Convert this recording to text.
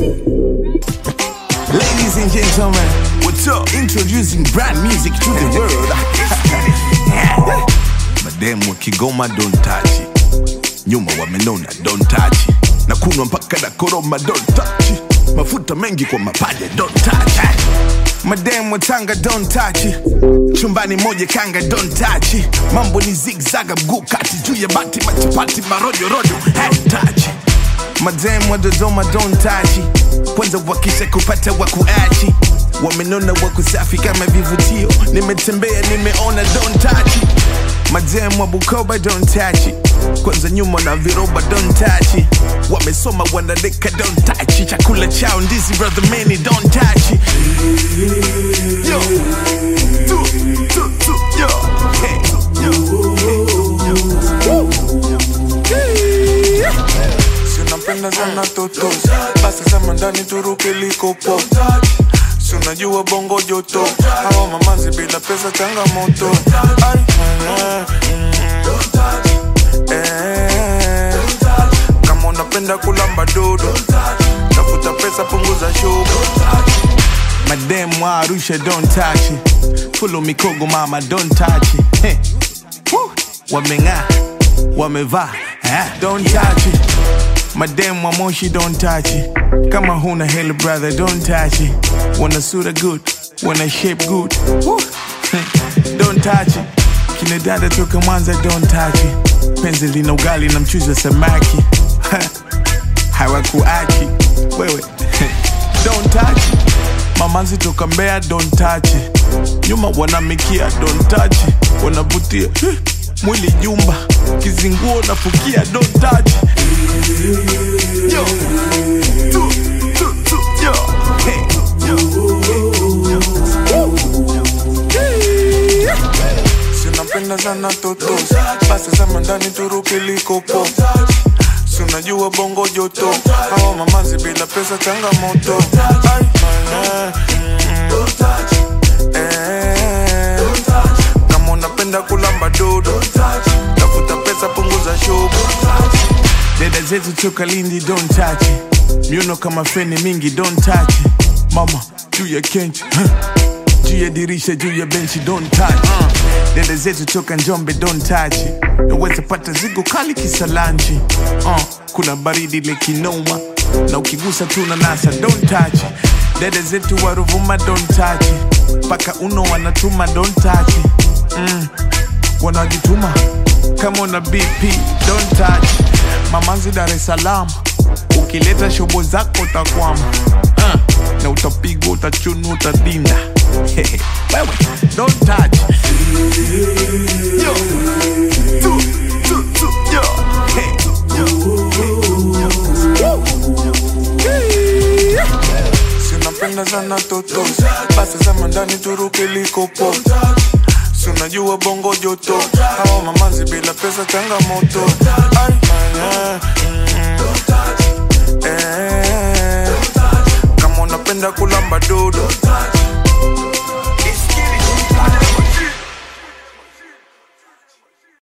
Ladies and gentlemen, what's up? Introducing brand music to the world. Mademu wa Kigoma don't touch it. Nyuma wamenona don't touch it. Na kunwa mpaka na koroma don't touch it. Mafuta mengi kwa mapaja don't touch it. Mademu wa Tanga don't touch it. Chumbani moja kanga don't touch it. Mambo ni zigzaga mguu kati juu ya bati machapati marojo rojo hey, touch it. Madem wa Dodoma don't touch it. Kwanza wakisha kupata wakuachi wamenona wakusafi kama vivutio nimetembea nimeona don't touch it. Madem wa Bukoba don't touch it. Kwanza nyuma na viroba don't touch it. Wamesoma wanadeka don't touch it. Chakula chao ndizi brother many don't touch it. Yo. Tu, tu, tu, yo. Hey. Yo. Woo. Hey. Si unapenda sana toto basi sema ndani turuke likopo si unajua bongo joto hawa mamazi bila pesa changamoto Ai, eh, eh, kama unapenda kulamba dodo tafuta pesa punguza shogo Madem wa Arusha don't touch it. Full mikogo mama don't touch it. Hey. Woo. Wameng'aa, wamevaa, eh, don't touch it. Madem wa Moshi don't touch it. Kama huna hela brother don't touch it. Wana sura good, wana shape good. Woo. don't touch it. Kina dada toka Mwanza don't touch it. Penzi lina ugali na mchuzi wa samaki. hawakuachi wewe don't touch it. mamanzi toka mbea don't touch it. nyuma wanamikia don't touch it. wanavutia eh, mwili jumba kizinguo nafukia don't touch it. Yo. Tu, tu, tu, yo. Hey. Yo. Yo. Woo. Hey. si unapenda sana toto basi sema ndani turuke likopo si unajua bongo joto hawa mamazi bila pesa changamoto Ai, eh, eh, kama unapenda kulamba dodo tafuta pesa punguza shogo dada zetu toka lindi don't touch it. miuno kama feni mingi don't touch it. mama juu ya kenchi huh? juu ya dirisha juu ya benchi don't touch uh. dada zetu toka njombe don't touch it. naweza pata zigo kali kisalanchi uh. kuna baridi lekinoma na ukigusa tu na nasa don't touch it. dada zetu wa ruvuma don't touch it. paka uno wanatuma don't touch it. mm wanajituma kama una bp don't touch mamanzi dar es salaam ukileta shobo zako utakwama uh, na utapigwa utachunu utadinda wewe don't touch yo tu, tu, tu, yo hey, yo, hey, yo. Woo. Hey. si unapenda sana toto basi sema ndani turuke likopo si unajua bongo joto hawa mamazi bila pesa changamoto Ai, eh, eh, kama unapenda kulamba dodo